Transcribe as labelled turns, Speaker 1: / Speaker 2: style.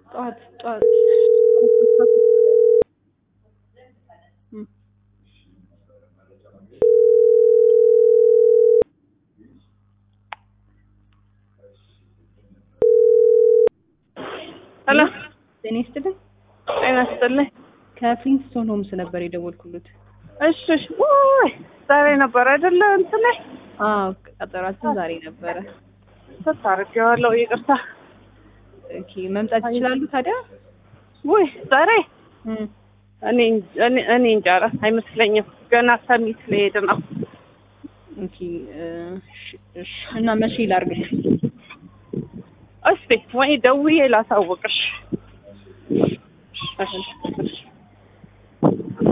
Speaker 1: ጠዋት ጠዋት ሶስት ሰዓት እም
Speaker 2: ሄሎ
Speaker 1: ጤና ይስጥልኝ።
Speaker 2: ጤና ይስጥልኝ።
Speaker 1: ከፍሊንስቶን ሆምስ ነበር የደወልኩሉት።
Speaker 2: እሺ እሺ። ውይ ዛሬ ነበር አይደለ? እንትን ላይ
Speaker 1: አዎ ቀጠሯችን ዛሬ ነበረ።
Speaker 2: ስት አድርጌዋለሁ። ይቅርታ።
Speaker 1: ኦኬ መምጣት ይችላሉ ታዲያ?
Speaker 2: ውይ ዛሬ
Speaker 1: እም
Speaker 2: እኔ እኔ እኔ እንጃ ኧረ አይመስለኝም። ገና ሰሚት ልሄድ ነው።
Speaker 1: ኦኬ እ እሺ እሺ። እና መቼ ላድርግልሽ?
Speaker 2: እስቲ ወይ ደውዬ ላሳውቅሽ። እሺ እሺ።